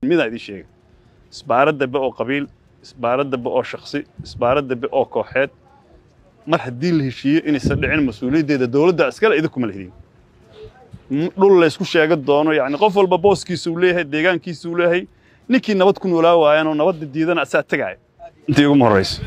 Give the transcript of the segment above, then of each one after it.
midaan idiin sheega isbaarad dambe oo qabiil isbaarad dambe oo shaksi isbaarad dambe oo kooxeed mar haddii la heshiiyo inaysan dhicin mas-uuliyaddeeda dowladda iskale idinkuma lehdiin dhul laysku sheega doono yacni qof walba booskiisa uu leeyahay deegaankiisa uu leeyahay ninkii nabad ku noolaa waayan oo nabadda diidana asaa tegaaya intii uguma horraysa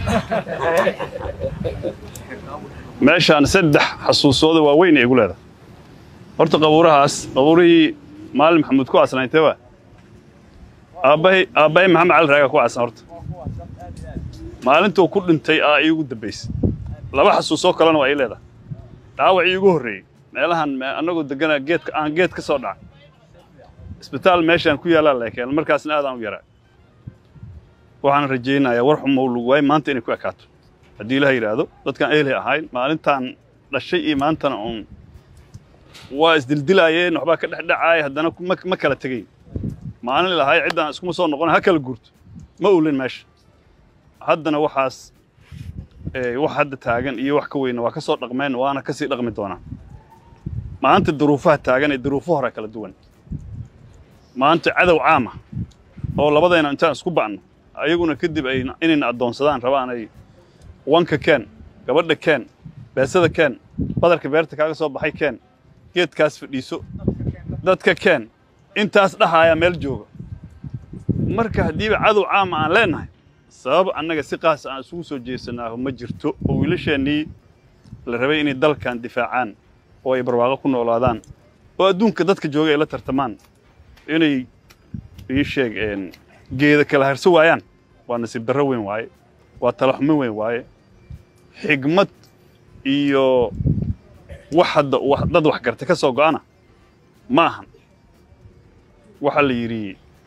meeshaan saddex xasuusooda waaweyn ay igu leedahay horta qabuurahaas qabuurihii maalin maxamuud ku aasnaaytee waa aabbahay aabbahay maxamed cali raaga ku aasan horta maalintuu ku dhintay aa iigu dambaysay laba xasuusoo kalena waa ii leedahay dhaawacii iigu horreeyey meelahan annagoo deganaa geedka aan geed ka soo dhacay isbitaal meeshaan ku yaallaa leekeen markaasna aadaan u yaraa waxaan rajaynayaa war xumow lagu waay maanta inay ku ekaato haddii ilaha yidhaahdo dadkaan ehelay ahayn maalintaan dhashay iyo maantana uun waa isdildilaayeen waxbaa ka dhexdhacaaya haddana ma kala tegayn maalin lahay ciddaan iskuma soo noqon ha kala guurto ma ulin meesha haddana waxaas wax hadda taagan iyo wax ka weyna waa ka soo dhaqmeen waana ka sii dhaqmi doonaa maanta duruufaha taagan ee duruufo hore kala duwan maanta cadow caama oo labadayna intaan isku ba'no ayaguna kadib ay inayna addoonsadaan rabaan ay wanka keen gabadha keen beesada keen badarka beerta kaaga soo baxay keen geedkaas fadhiiso dadka keen intaas dhahaaya meel jooga marka haddiiba cadow caama aan leennahay sabab annaga si qaas aan isugu soo jeesanaaho ma jirto oo wiilasheennii la rabay inay dalkan difaacaan oo ay barwaaqo ku noolaadaan oo adduunka dadka jooga ay la tartamaan inay ii sheeg geeda kala harso waayaan waa nasiib darro weyn waaye waa talaxumin weyn waaye xigmad iyo wax hadda dad wax garta ka soo go'ana ma ahan waxaa la yidhi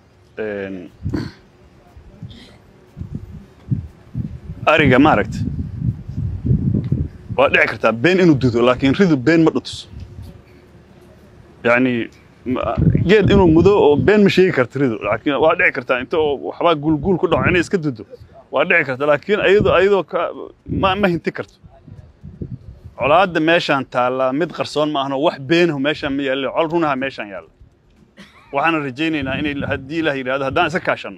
ariga maaragta waa dhici kartaa been inuu dudo laakiin ridu been ma dhutuso yacni geed inuu mudo oo been ma sheegi karta ridu laakiin waa dhici kartaa inta oo waxbaa guulguul ku dhaco inay iska dudo waa dhici karta laakiin ayadoo ayadoo ka ma ma hinti karto colaadda meeshaan taallaa mid qarsoon ma ahno wax beenahu meeshaan ma yaallo col runaha meeshaan yaalla waxaana rajaynaynaa inay haddii ilaah yidhahdo haddaan isa kaashanno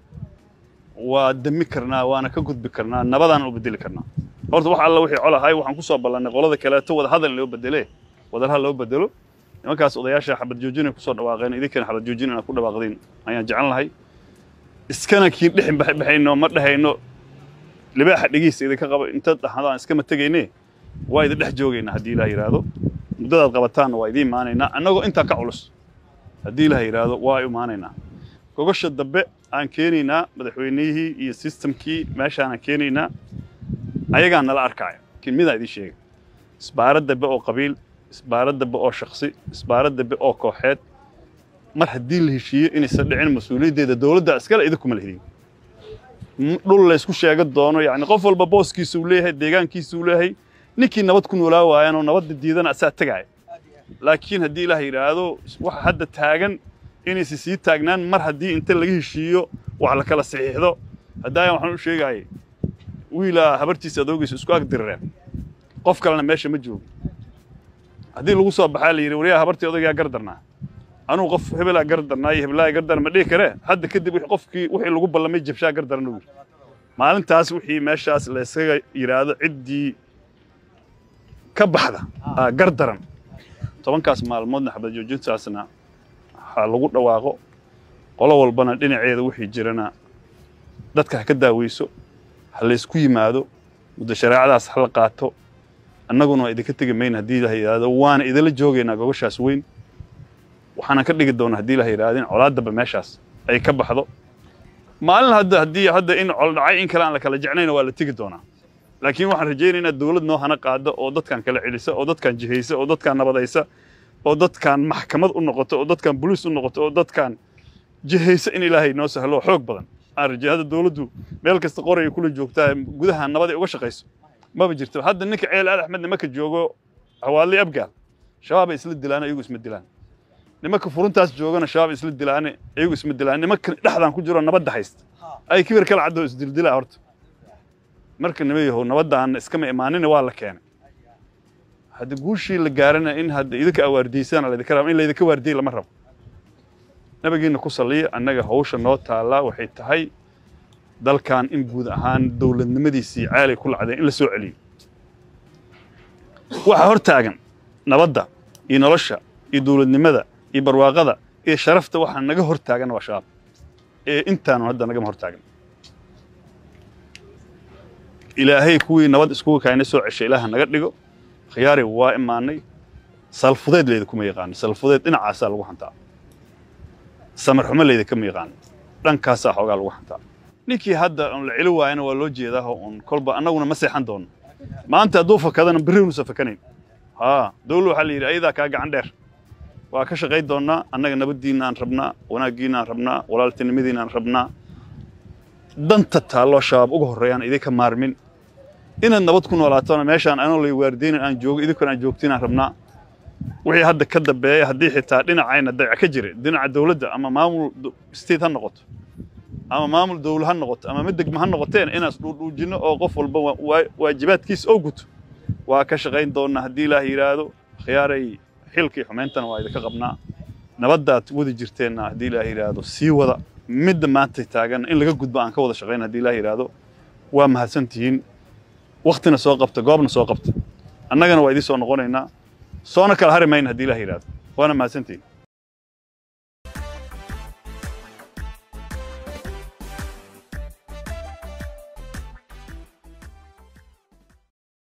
waa dami karnaa waana ka gudbi karnaa nabadaana u bedeli karnaa horta wax alla wixii col ahay waxaan ku soo ballannay qolada kaleeto wada hadal loo bedele wadalha loo bedelo nimankaas odayaasha xabad joojin ay ku soo dhawaaqeen idinkana xabad joojin inaad ku dhawaaqdeen ayaan jecel lahay iskana kiin dhexin baxayno ma dhahayno libaaxa dhegiisa idinka qaba intaad dhahdaan iskama tegayne waa idin dhex joogaynaa haddii ilaah yidhaahdo muddadaad qabataanna waa idiin imaanaynaa annagoo intaa ka culus haddii ilaah yidhaahdo waa imaanaynaa gogosha dambe aan keenaynaa madaxweynihii iyo sistamkii meeshaanaan keenaynaa ayagaa nala arkaya laakiin midaan idiin sheega isbaarad dambe oo qabiil isbaarad dambe oo shaksi isbaarad dambe oo kooxeed mar haddii la heshiiyo inaysan dhicin mas-uuliyaddeeda dowladda iskale idinkuma lehdiin dhul laysku sheega doono yacni qof walba booskiisa uu leeyahay deegaankiisa uu leeyahay ninkii nabad ku noolaa waayan oo nabadda diidana asaa tegaaya laakiin haddii ilaah yidhaahdo waxa hadda taagan inaysa sii taagnaan mar haddii inta laga heshiiyo wax la kala saxiixdo haddaayan waxaan u sheegaayay wiilaa habartiisa adoogiisa isku ag dirireen qof kalena meesha ma joogo haddii lagu soo baxaa la yidhi waryaa habartii odaygaa gardarnaa anuu qof hebelaa gardarnaa iyo hebelaa gardarna ma dhihi karee hadda kadib qofkii wixii lagu ballamay jabshaa gardaran uu yidhi maalintaas wixii meeshaas laysaga yidhaahdo ciddii ka baxda aa gardaran tobankaas maalmoodna xabad joojintaasna waxaa lagu dhawaaqo qolo walbana dhinaceeda wixii jirana dadka ha ka daaweyso ha laysku yimaado muddo shareecadaas ha la qaato annaguna waa idinka tegi mayna haddii ilaah yidhaahdo waana idinla joogaynaa gogoshaas weyn waxaanan ka dhigi doonaa haddii ilaah yidhahdo in colaaddaba meeshaas ay ka baxdo maalin hadda haddii hadda in col dhacay in kale aan la kala jecnayna waa la tegi doonaa laakiin waxaan rajaynaynaa dowlad noo hana qaado oo dadkan kala celisa oo dadkan jihaysa oo dadkan nabadaysa oo dadkan maxkamad u noqoto oo dadkan boliis u noqoto oo dadkan jihaysa in ilaahay noo sahlo xoog badan aan rajay hadda dowladdu meel kasta qoraya kula joogtaa gudaha nabaday uga shaqayso maba jirto hadda ninka ceel al axmedna maka joogo hawaadley abgaal shabaab ay isla dilaan iyagu isma dilaan nimanka furuntaas joogana shabaab isla dilaane iyagu isma dilaan nimanka dhexdan ku jiro nabadda haysta ay kibir kala caddoo isdildilaa horta marka nima yahow nabadaan iskama imaanina waa la keenay hadda guushii la gaarana in hadda idinka awaardiysaan laydinka rabo in laydinka waardiyey lama rabo nabigiina ku saliya annaga hawsha noo taallaa waxay tahay dalkan in guud ahaan dowladnimadiisii caalay ku lacday in la soo celiyo waxaa hor taagan nabadda iyo nolosha iyo dowladnimada iyo barwaaqada iyo sharafta waxaa naga hor taagan waa shabaab ee intaanu hadda nagama hor taagan ilaahay kuwii nabad iskugu kaayna soo ceshay ilaaha naga dhigo khiyaari waa imaanay salfudeed layda kuma yaqaano salfudeed dhinacaasaa lagu hantaa samar xumo layda kama yaqaano dhankaasaa xoogaa lagu hantaa ninkii hadda on la celi waayana waa loo jeedaa un kolba annaguna ma seexan doono maanta hadduu fakadana berri unuusan fakanayn haa dawla waxaa la yidhi ayadaa kaa gacan dheer waa ka shaqayn doonnaa annaga nabaddiinaan rabnaa wanaaggiinaan rabnaa walaaltinimadiinaan rabnaa danta taalloo shabaab uga horreeyaan idinka maarmin inaad nabad ku noolaatona meeshaan anoo lay waardeynan aan joogo idinkuna aan joogtinaan rabnaa wixii hadda ka dambeeya haddii xitaa dhinacayna dayac ka jira dhinaca dawladda ama maamul state ha noqoto ama maamul dawla ha noqoto ama mid degma ha noqoteen inaas dhuudhuujinno oo qof walba waajibaadkiisa oo guto waa ka shaqayn doonnaa haddii ilaah yidhaahdo khiyaaray xilkii xumayntana waa idinka qabnaa nabaddaad wadi jirteenna haddii ilaah yidhaahdo sii wada midda maanta taagan in laga gudbo aan ka wada shaqayn haddii ilaah yidhaahdo waa mahadsantihiin waktina soo qabta goobna soo qabta annagana waa idiin soo noqonaynaa soona kala hari mayna haddii ilaah yidhaahdo waana mahadsantihiin